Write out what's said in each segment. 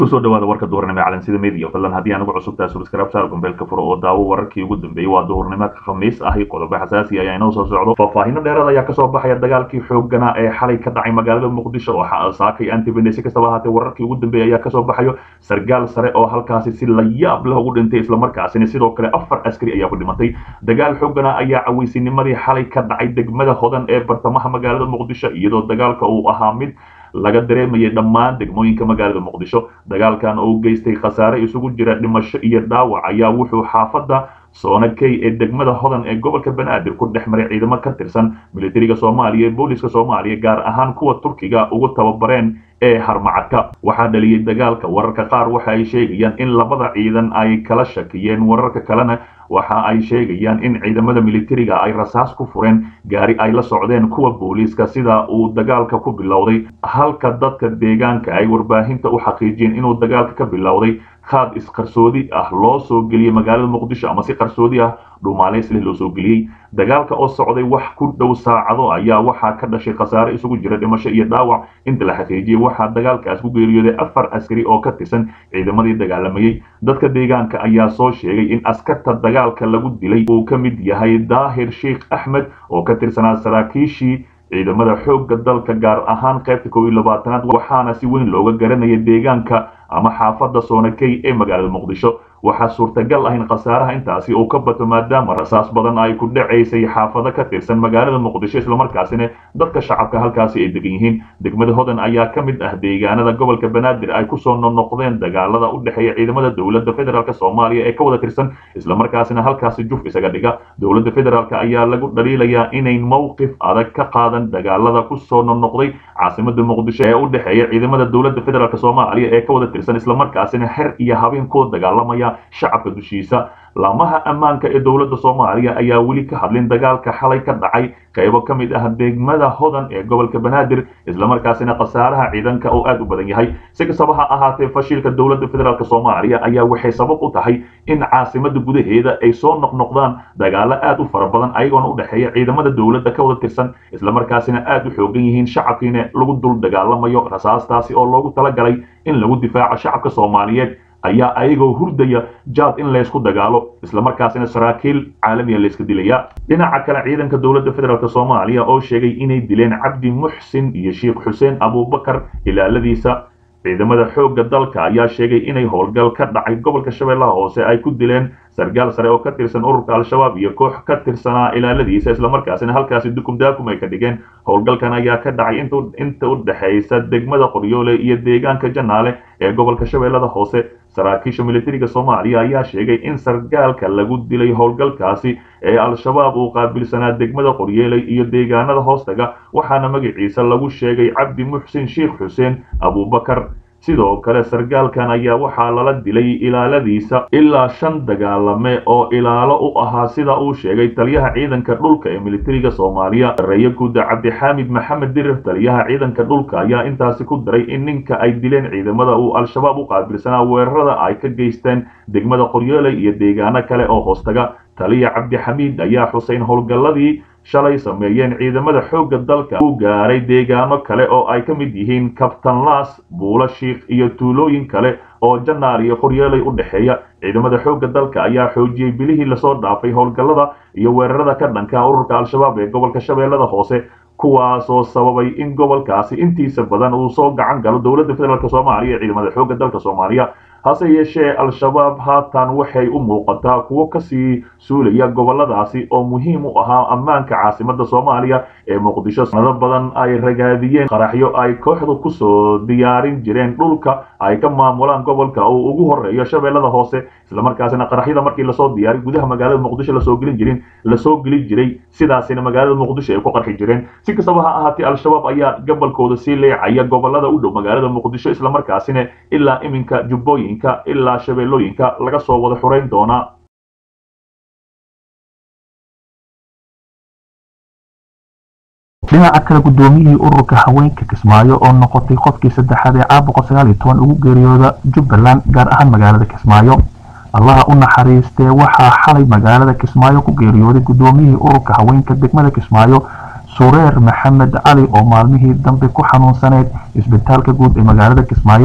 kusoo dhawaada warka duhurnimo calansida media fadlan haddii aan ugu cusubtahay subscribe saar gombeelka furo oo daawo wararkii ugu dambeeyey waa duhurnimaadka khamiis ahi qodobo xasaasi ayaa inoo soo socdo faahfaahino dheeraad ayaa kasoo baxaya dagaalkii xoogana ee xalay ka dhacay magaalada muqdisho oo saakay antibene si kastaba ahaatee wararkii ugu dambeeyey ayaa kasoo baxayo sargaal sare oo halkaasi si la yaab leh ugu dhintay islamarkaasina sidoo kale afar askari ayaa ku dhimatay dagaal xoogana ayaa caweysinimadii xalay ka dhacay degmada hodan ee bartamaha magaalada muqdisho iyadoo dagaalka uu ahaa mid laga dareemayay dhammaan degmooyinka magaalada muqdisho dagaalkan oo geystay khasaare isugu jira dhimasho iyo dhaawac ayaa wuxuu xaafadda soona key ee degmada hodan ee gobolka banaadir ku dhex maray ciidamo ka tirsan militariga soomaaliya ee booliska soomaaliya gaar ahaan kuwa turkiga ugu tababareen ee harmacadka waxaa dhaliyey dagaalka wararka qaar waxa ay sheegayaan in labada ciidan ay kala shakiyeen wararka kalena waxa ay sheegayaan in ciidamada militariga ay rasaas ku fureen gaari ay la socdeen kuwa booliiska sida uu dagaalka ku bilowday halka dadka deegaanka ay warbaahinta u xaqiijiyeen inuu dagaalka ka bilowday khaad isqarsoodi ah loo soo geliyey magaalada muqdisho ama si qarsoodi ah dhuumaaleys leh loo soo geliyey dagaalka oo socday wax ku dhow saacado ayaa waxaa ka dhashay khasaare isugu jira dhimasho iyo dhaawac inta la xaqiijiyey waxaa dagaalkaas ku geeriyooday afar askari oo ka tirsan ciidamadii dagaalamayey dadka deegaanka ayaa soo sheegay in askarta dagaalka lagu dilay uu ka mid yahay daahir sheikh axmed oo ka tirsanaa saraakiishii ciidamada xoogga dalka gaar ahaan qaybta kow iyo labaatanaad waxaana si weyn looga garanaya deegaanka ama xaafadda soonakey ee magaalada muqdisho waxaa suurtagal ah in khasaaraha intaasi uu ka bato maadaama rasaas badan ay ku dhacaysay xaafado ka tirsan magaalada muqdisho islamarkaasina dadka shacabka halkaasi ay degan yihiin degmada hodan ayaa ka mid ah deegaanada gobolka banaadir ay kusoo noqnoqdeen dagaalada u dhexeeya ciidamada dowladda federaalk soomaaliya ee ka wada tirsan islamarkaasina halkaasi juf isaga dhiga dowladda federaalk ayaa lagu dhaliilayaa inayn mowqif adag ka qaadan dagaalada kusoo noqnoqday caasimada muqdisho ee u dhexeeya ciidamada dowladda federaalk soomaaliya ee ka wada tirsan islamarkaasina xer iyo habeen kuwa dagaalamaya shacabka dushiisa laamaha ammaanka ee dowladda soomaaliya ayaa weli ka hadlin dagaalka xalay ka dhacay qaybo ka mid ah degmada hodan ee gobolka banaadir islamarkaasina khasaaraha ciidanka oo aad u badan yahay si kastaba ha ahaatee fashilka dowladda federaalk soomaaliya ayaa waxay sabab u tahay in caasimada gudaheeda ay soo noqnoqdaan dagaalo aad u fara badan ayagoona u dhexeeya ciidamada dowladda ka wada tirsan islamarkaasina aad u xoogan yihiin shacabkiina lagu dul dagaalamayo rasaastaasi oo loogu talagalay in lagu difaaco shacabka soomaaliyeed ayaa ayagoo hurdaya jaad in laysku dagaalo islamarkaasina saraakiil caalamiya layska dilaya dhinaca kale ciidanka dowladda federaalk soomaaliya oo sheegay inay dileen cabdi muxsin iyo sheikh xuseen abubakar ilaaladiisa ciidamada xoogga dalka ayaa sheegay inay howlgal ka dhacay gobolka shabeellaha hoose ay ku dileen sargaal sare oo ka tirsan ururka al-shabaab iyo koox ka tirsanaa ilaaladiisa islamarkaasina halkaasi dukum daakum ay ka dhigeen howlgalkan ayaa ka dhacay inta u dhexaysa degmada qoryoole iyo deegaanka janaale ee gobolka shabeellada hoose saraakiisha militariga soomaaliya ayaa sheegay in sargaalka lagu dilay howlgalkaasi ee al-shabaab uu qaabilsanaa degmada qoryeeley iyo deegaanada hoostaga waxaana magaciisa lagu sheegay cabdi muxsin sheikh xuseen abubakar sidoo kale sargaalkan ayaa waxaa lala dilay ilaaladiisa ilaa shan dagaalame oo ilaalo u ahaa sida uu sheegay taliyaha ciidanka dhulka ee militariga soomaaliya sareeye guuda cabdixaamid maxamed dirir taliyaha ciidanka dhulka ayaa intaasi ku daray in ninka ay dileen ciidamada uu al-shabaab u qaabilsanaa weerarada ay ka geysteen degmada qoryooley iyo deegaano kale oo hoostaga taliya cabdixamiid ayaa xuseyn howlgalladii shalay sameeyeen ciidamada xoogga dalka uu gaaray deegaano kale oo ay ka mid yihiin kabtanlaas buulo shiikh iyo tuulooyin kale oo janaal iyo qoryeelay u dhexeeya ciidamada xoogga dalka ayaa xoojiyey bilihii lasoo dhaafay howlgallada iyo weerarada ka dhanka ururka al-shabaab ee gobolka shabeellada hoose kuwaasoo sababay in gobolkaasi intiisa badan uu soo gacan galo dowladda federaalk soomaaliya ee ciidamada xoogga dalka soomaaliya hase yeeshee al-shabaab haatan waxay u muuqataa kuwo kasii suulaya goboladaasi oo muhiim u ahaa ammaanka caasimada soomaaliya ee muqdisho sanado badan ay ragaadiyeen qaraxyo ay kooxdu kusoo diyaarin jireen dhulka ay ka maamulaan gobolka uu ugu horeeyo shabeellada hoose islamarkaasina qaraxyada markii lasoo diyaariy gudaha magaalada muqdisho lasoo gelin jirin lasoo geli jiray sidaasina magaalada muqdisho ay ku qarxi jireen si kastaba ha ahaatee al-shabaab ayaa gabolkooda sii leecaya gobolada u dhow magaalada muqdisho islamarkaasina ilaa iminka jubbooyin ilaa shabeellooyinka laga soo wada xurayn doonaa dhinaca kale guddoomiyihii ururka haweenka kismaayo oo noqotay qofkii saddexaad ee caabuqa sagaal iyo toban ugu geeriyooda jubbaland gaar ahaan magaalada kismaayo allaha u naxariistee waxaa xalay magaalada kismaayo ku geeriyooday guddoomiyihii ururka haweenka degmada kismaayo sureer maxamed cali oo maalmihii dambe ku xanuunsaneyd isbitaalka guud ee magaalada kismaayo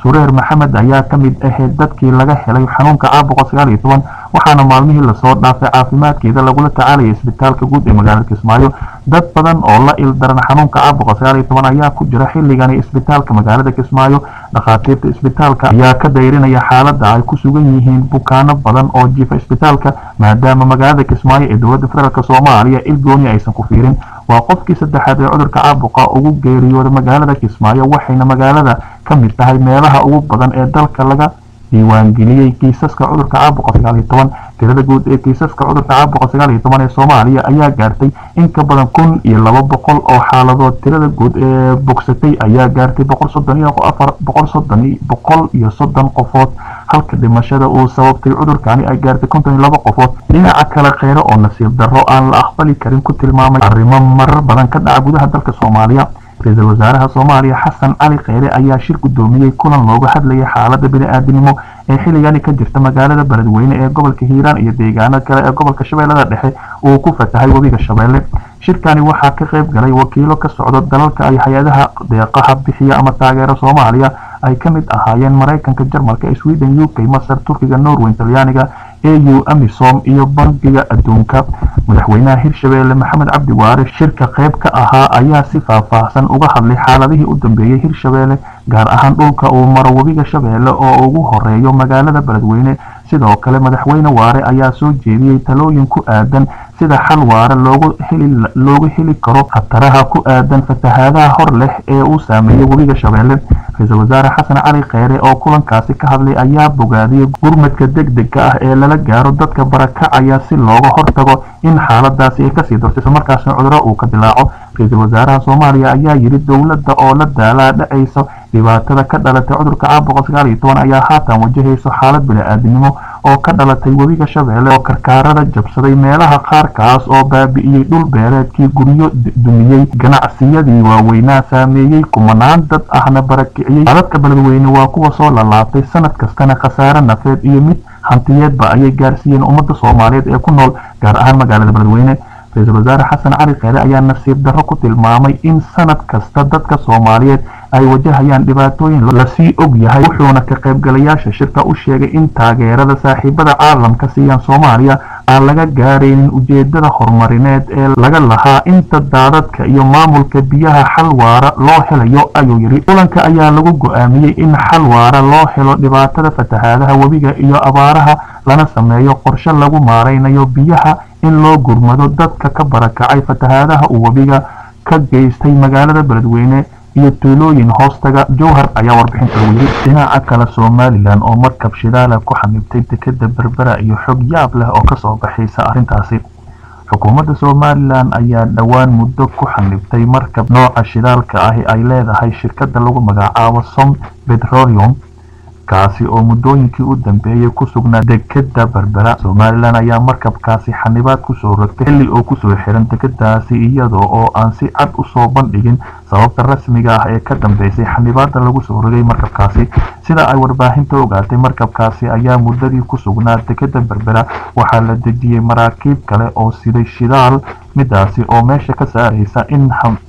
sureer maxamed ayaa ka mid ahayd dadkii laga helay xanuunka caabuqa sagaal iyo toban waxaana maalmihii lasoo dhaafay caafimaadkeeda lagula tacaalaya isbitaalka guud ee magaalada kismaayo dad badan oo la ildaran xanuunka caabuqa sagaal iyo toban ayaa ku jira xilligani isbitaalka magaalada kismaayo dhakhaatiirta isbitaalka ayaa ka dayrinaya xaaladda ay ku sugan yihiin bukaano badan oo jiifa isbitaalka maadaama magaalada kismaayo ee dowladda federaalk soomaaliya ilgooni aysan ku fiirin waa qofkii saddexaad ee cudurka caabuqa ugu geeriyooda magaalada kismaayo waxayna magaalada ka mid tahay meelaha ugu badan ee dalka laga diiwaangeliyey kiisaska cudurka caabuqa sagaal iyo toban tirada guud ee kiisaska cudurka caabuqa sagaal iyo toban ee soomaaliya ayaa gaartay in ka badan kun iyo laba boqol oo xaaladood tirada guud ee bogsatay ayaa gaartay boqol soddon iyo afar boqol soddon boqol iyo soddon qofood halka dhimashada uu sababtay cudurkani ay gaartay konton iyo laba qofood dhinaca kale kheyre oo nasiib darro aan la aqbali karin ku tilmaamay arrimo marar badan ka dhaca gudaha dalka soomaaliya ra-iisul wasaaraha soomaaliya xasan cali kheyre ayaa shir guddoomiyey kulan looga hadlayay xaaladda bini-aadinimo ee xilligani ka jirta magaalada beledweyne ee gobolka hiiraan iyo deegaano kale ee gobolka shabeellada dhexe uu ku fatahay webiga shabeelle shirkani waxaa ka qayb galay wakiilo ka socda dalalka ay hay-adaha deeqaha bixiya ama taageera soomaaliya ay ka mid ahaayeen maraykanka jarmalka sweden u k masar turkiga norway talyaaniga au amisom iyo bangiga adduunka madaxweynaha hirshabeelle maxamed cabdi waare shirka qayb ka ahaa ayaa si faahfaahsan uga hadlay xaaladihii u dambeeyey hirshabeelle gaar ahaan dhulka uu maro webiga shabeelle oo ugu horeeyo magaalada beledweyne sidoo kale madaxweyne waare ayaa soo jeediyey talooyin ku aadan sida xal waare loogu heli loogu heli karo khataraha ku aadan fatahaadaha hor leh ee uu saameeyey webiga shabeelle ra-iisul wasaare xasan cali kheyre oo kulankaasi ka hadlay ayaa bogaadiyey gurmadka degdega ah ee lala gaaro dadka barakacaya si looga hortago in xaaladaasi ay kasii darto islamarkaasna cuduro uu ka dilaaco ra-iisul wasaaraha soomaaliya ayaa yidhi dowladda oo la daalaa dhacaysa dhibaatada ka dhalatay cudurka caabuqa sagaal iyo toban ayaa haatan wajahayso xaalad bini-aadinimo oo ka dhalatay webiga shabeelle oo karkaarada jabsaday meelaha qaarkaas oo baabi'iyey dhul beereedkii guryo dumiyey ganacsiyadii waaweynaa saameeyey kumanaan dad ahna barakiciyey dadka beledweyne waa kuwa soo lalaabtay sanad kastana khasaare nafeed iyo mid hantiyeedba ayay gaarsiiyeen ummadda soomaaliyeed ee ku nool gaar ahaan magaalada beledweyne ra-iisul wasaare xasan cali kheyre ayaa nasiib darro ku tilmaamay in sanad kasta dadka soomaaliyeed ay wajahayaan dhibaatooyin lasii og yahay wuxuuna ka qaybgalayaasha shirka u sheegay in taageerada saaxiibada caalamka siiyaan soomaaliya aan laga gaaraynin ujeedada horumarineed ee laga lahaa inta daadadka iyo maamulka biyaha xal waara loo helayo ayuu yidhi kulanka ayaa lagu go-aamiyey in xal waara loo helo dhibaatada fatahaadaha webiga iyo abaaraha lana sameeyo qorshe lagu maaraynayo biyaha in loo gurmado dadka ka barakacay fatahaadaha uu webiga ka geystay magaalada beledweyne iyo tuulooyin hoostaga jowhar ayaa warbixinta lagu yiri dhinaca kale somalilan oo markab shidaala ku xamibtay dekeda berbera iyo xog yaab leh oo kasoo baxaysa arrintaasi xukuumadda somalilan ayaa dhowaan muddo ku xanibtay markab nooca shidaalka ahi ay leedahay shirkadda lagu magacaabo som petroleum kaasi oo muddooyinkii u dambeeyey ku sugnaa dekeda berbera somalilan ayaa markabkaasi xanibaad kusoo rogtay xilli oo kusoo xiran dekedaasi iyada oo aan si cad usoo bandhigin sababta rasmiga ah ee ka dambeysay xanibaada lagu soo rogay markabkaasi sida ay warbaahinta ogaatay markabkaasi ayaa muddadii ku sugnaa dekeda berbera waxaa la dejiyey maraakiib kale oo siday shidaal midaasi oo meesha ka saaraysa in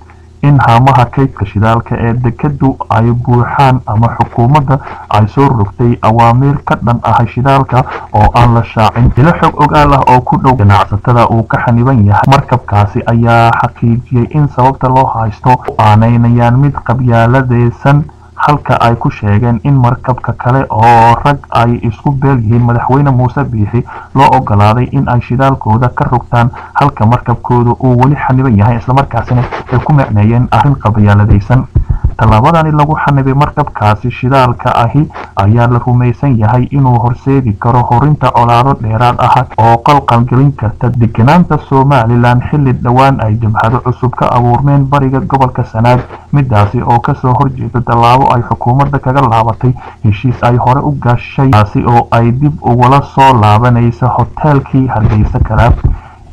in haamaha kaydka shidaalka ee dekedu ay buuxaan ama xukuumadda ay soo rogtay awaamiir ka dhan ah shidaalka oo aan la shaacin ilo xog ogaal ah oo ku dhow ganacsatada uu ka xaniban yahay markabkaasi ayaa xaqiijiyey in sababta loo haysto aanaynayaan mid qabyaaladeysan halka ay ku sheegeen in markabka kale oo rag ay isku beel yihiin madaxweyne muuse biixi loo ogolaaday in ay shidaalkooda ka rogtaan halka markabkooda uu weli xaniban yahay islamarkaasina ay ku micneeyeen arrin qabyaaladaysan tallaabadani lagu xanibay markabkaasi shidaalka ahi ayaa la rumaysan yahay inuu horseedi karo horinta colaado dheeraad ah oo qalqalgelin karta deganaanta somalilan xilli dhowaan ay jabhado cusub ka abuurmeen bariga gobolka sanaag midaasi oo kasoo horjeeda tallaabo ay xukuumadda kaga laabatay heshiis ay hore u gashay taasi oo ay dib ugula soo laabanaysa hoteelkii hargeysa kalaab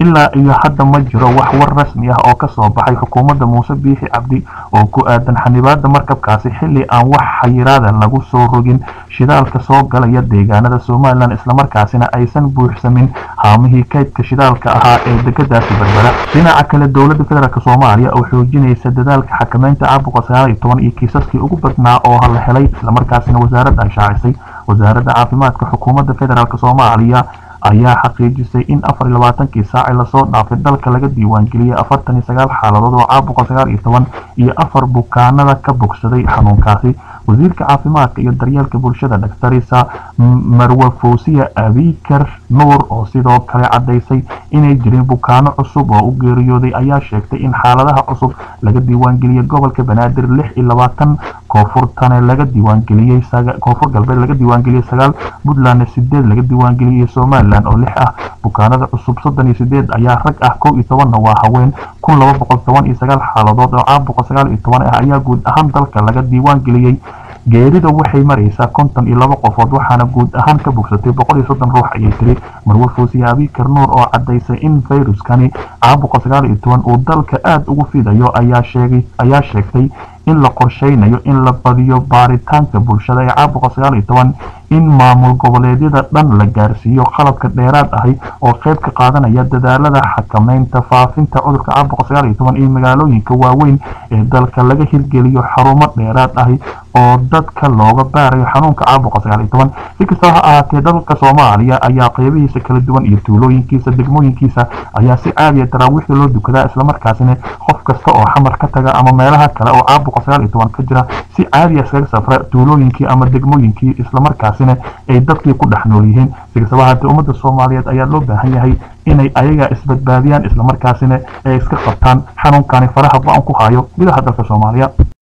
ilaa iyo hadda ma jiro wax war rasmi ah oo kasoo baxay xukuumadda muuse biixi cabdi oo ku aadan xanibaada markabkaasi xilli aan wax xayiraada lagu soo rogin shidaalka soo galaya deegaanada somalilan islamarkaasina aysan buuxsamin haamihii kaydka shidaalka ahaa ee degadaasi berbera dhinaca kale dowladda federaalk soomaaliya oo xoojinaysa dadaalka xakameynta caabuqa sagaal iyo toban iyo kiisaskii ugu badnaa oo la helay islamarkaasina wasaaradda ay shaacisay wasaaradda caafimaadka xukuumadda federaalk soomaaliya ayaa xaqiijisay in afar iyo labaatankii saaci lasoo dhaafay dalka laga diiwaangeliyey afartan iyo sagaal xaaladood oo caabuqa sagaal iyo toban iyo afar bukaanada ka bogsaday xanuunkaasi wasiirka caafimaadka iyo daryeelka bulshada dhaktarisa marwe fawsiya abikar nuur oo sidoo kale caddaysay inay jirin bukaano cusub oo u geeriyooday ayaa sheegtay in xaaladaha cusub laga diiwaangeliyey gobolka banaadir lix iyo labaatan koonfurtane laga diiwaangeliyey koonfur galbeed laga diiwaangeliyey sagaal puntlandna sideed laga diiwaangeliyey somalilan oo lix ah bukaanada cusub soddon iyo sideed ayaa rag ah kow iyo tobanna waa haween kun laba boqol toban iyo sagaal xaaladood oo caabuqa sagaal iyo toban ah ayaa guud ahaan dalka laga diiwaangeliyey geerida waxay maraysaa konton iyo laba qofood waxaana guud ahaan ka bogsatay boqol iyo soddon ruux ayay tiri marwe fuusiye abikar nuur oo caddaysay in fayruskani caabuqa sagaal iyo toban uu dalka aada ugu fidayo ayaa sheegay ayaa sheegtay in la qorsheynayo in la badiyo baaritaanka bulshada ee caabuqa sagaal iyo toban in maamul goboleedyada dhan la gaarsiiyo qalabka dheeraad ahi oo qayb ka qaadanaya dadaalada xakameynta faafinta cudurka caabuqa sagaal iyo toban iyo magaalooyinka waaweyn ee dalka laga hirgeliyo xarumo dheeraad ahi oo dadka looga baarayo xanuunka caabuqa sagaal iyo toban si kastaba ha ahaatee dalka soomaaliya ayaa qeybihiisa kala duwan iyo tuulooyinkiisa degmooyinkiisa ayaa si caadiya taraawiixda loo dukadaa islamarkaasina qof kasta oo xamar ka taga ama meelaha kale oo caabuqa sagaal iyo toban ka jira si caadiya iskaga safra tuulooyinkii ama degmooyinkii islamarkaasina ay dadkii ku dhex nool yihiin si kastaba haatee ummadda soomaaliyeed ayaa loo baahan yahay inay ayaga isbadbaadiyaan islamarkaasina ay iska qabtaan xanuunkani faraha ba-an ku hayo gudaha dalka soomaaliya